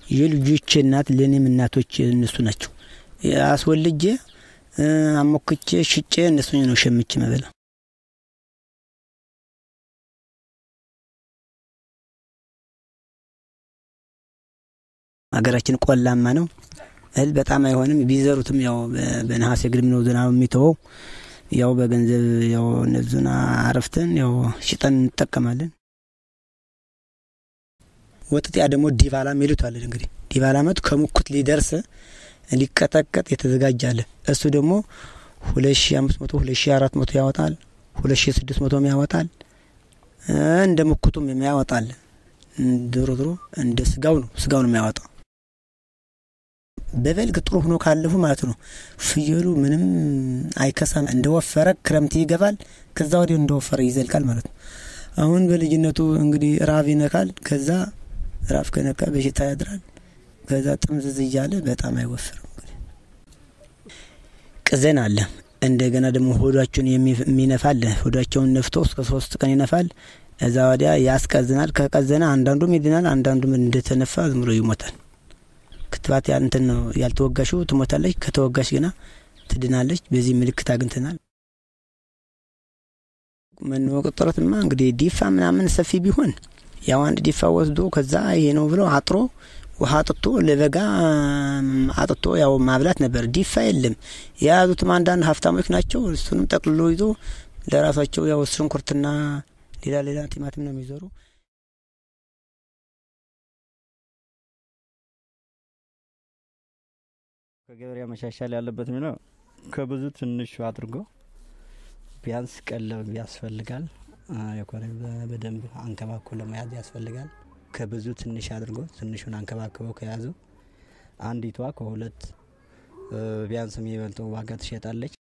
የልጆቼ እናት ለእኔም እናቶች እነሱ ናቸው። አስወልጄ አሞክቼ ሽጬ እነሱ ነው ሸምቼ መበላ። ሀገራችን ቆላማ ነው። እህል በጣም አይሆንም። ቢዘሩትም ያው በነሐሴ ግድም ነው ዝናብ የሚተወው። ያው በገንዘብ ያው እነዙን አረፍተን ያው ሽጠን እንጠቀማለን። ወጥጢያ ደግሞ ዲባላ ሚሉት አለን። እንግዲህ ዲባላ መቱ ከሙኩት ሊደርስ ሊቀጠቀጥ የተዘጋጀ አለ። እሱ ደግሞ ሁለት ሺ አምስት መቶ ሁለት ሺ አራት መቶ ያወጣል። ሁለት ሺ ስድስት መቶም ያወጣል። እንደ ሙኩቱም የሚያወጣል። ድሮ ድሮ እንደ ስጋው ነው ስጋው ነው የሚያወጣው። በበልግ ጥሩ ሆኖ ካለፉ ማለት ነው ፍየሉ ምንም አይከሳም። እንደወፈረ ክረምት ይገባል። ከዛ ወዲያ እንደወፈረ ይዘልቃል ማለት ነው። አሁን በልጅነቱ እንግዲህ ራብ ይነካል። ከዛ ራብ ከነካ በሽታ ያድራል። ከዛ ጥምዝዝ እያለ በጣም አይወፍርም። እንግዲህ ቅዘን አለ። እንደገና ደግሞ ሆዷቸውን የሚነፋል። ሆዷቸውን ነፍቶ እስከ ሶስት ቀን ይነፋል። እዛ ወዲያ ያስቀዝናል። ከቀዘነ አንዳንዱም ይድናል፣ አንዳንዱም እንደተነፋ ዝም ብሎ ይሞታል። ክትባት እንትን ነው ያልተወጋሽው ትሞታለች፣ ከተወጋሽ ግና ትድናለች። በዚህ ምልክት አግኝተናል። መኖ ቅጥረትማ እንግዲህ ዲፋ ምናምን ሰፊ ቢሆን ያው አንድ ዲፋ ወስዶ ከዛ ይሄ ነው ብሎ አጥሮ ውሃ አጥቶ ለበጋ አጥቶ ያው ማብላት ነበር። ዲፋ የለም። የያዙትም አንዳንድ ሀብታሞች ናቸው። እሱንም ጠቅልሎ ይዞ ለራሳቸው ያው ሽንኩርትና ሌላ ሌላ ቲማቲም ነው የሚዘሩ። ከገበሬ መሻሻል ያለበት የሚለው ከብዙ ትንሹ አድርጎ ቢያንስ ቀለብ ያስፈልጋል። የኮረ በደንብ አንከባክቦ ለመያዝ ያስፈልጋል። ከብዙ ትንሽ አድርጎ ትንሹን አንከባክበው ከያዙ አንዲቷ ከሁለት ቢያንስ የሚበልጠው ዋጋ ትሸጣለች።